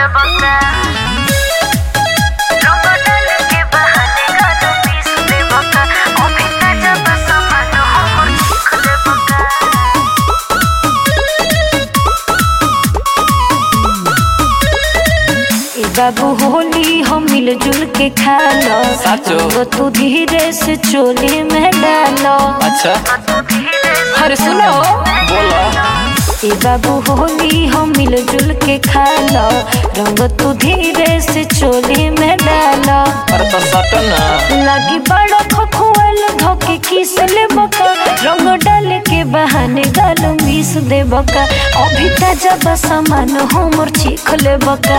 ले बका रंग डाल के बहाने गाल पीस ले बका अभी ताजा बस मन हमर चीख ले बका ए बाबू होली हम मिलजुल के खा लो साचो। रंग तू धीरे से चोली में डालो अच्छा तू धीरे से अरे सुनो बोला ए बाबू होली हम मिलजुल के खा लो रंग तू धीरे से चोली में डालो अरे तो सटन ना लगी बड़ा खखुआल धोके किस ले बका रंग डाल के बहाने गाल मिस दे बका अभी ताजा बसमान हमर चीख ले बका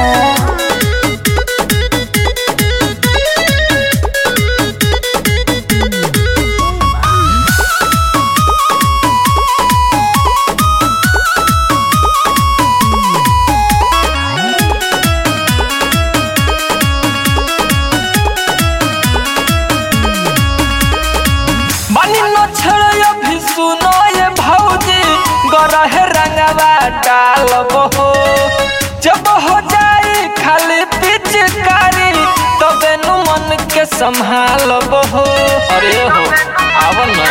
बानी न छड़य भी सुनो ये भौजी गरहे रंगवा डालब हो जब हो जाई खाली पिचकारी तबे नु मन के संभालब हो अरे हो आव ना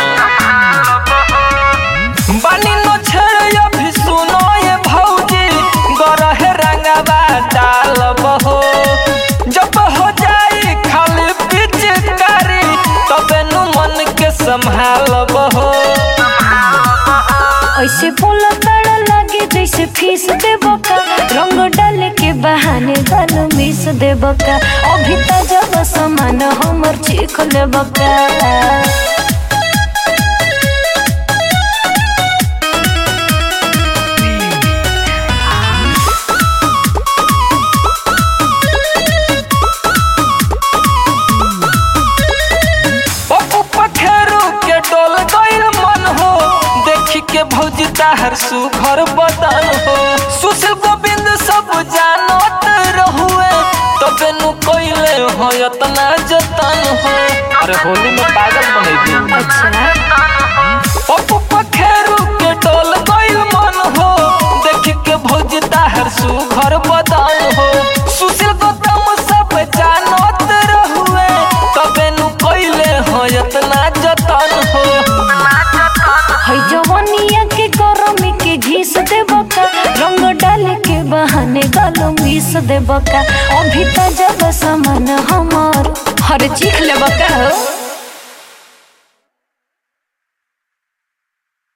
बानी न छड़य भी सुनो ये भौजी गरहे रंगवा डालब हो जब हो जाई खाली पिचकारी तबे नु मन के संभालब हो ऐसे बोला बड़ा लगे जैसे फीस दे बका रंग डाल के बहाने गाल मिस दे बका अभी ताजा बसमान हमर चीख ले बका पप्पू पखेरू के डोल गइल मन हो देखी के भौजी ताहर सुघर बदन हो सुशील गोविंद सब जानत रहुए तबे नु कइले हो इतना जतन हो अरे होली में पागल बनेगी अच्छा पप्पू पखेरू के डोल गइल मन हो देखी के भौजी ताहर सुघर बदन हो सुशील गौतम सब जानत रहुए तबे नु कइले हो इतना जतन हो है जवनिया के गरमी के घीस दे बका रंग डाल के बहाने गाल मिस दे बका अभी ताजा बसमान हमर हर चीख ले बका हो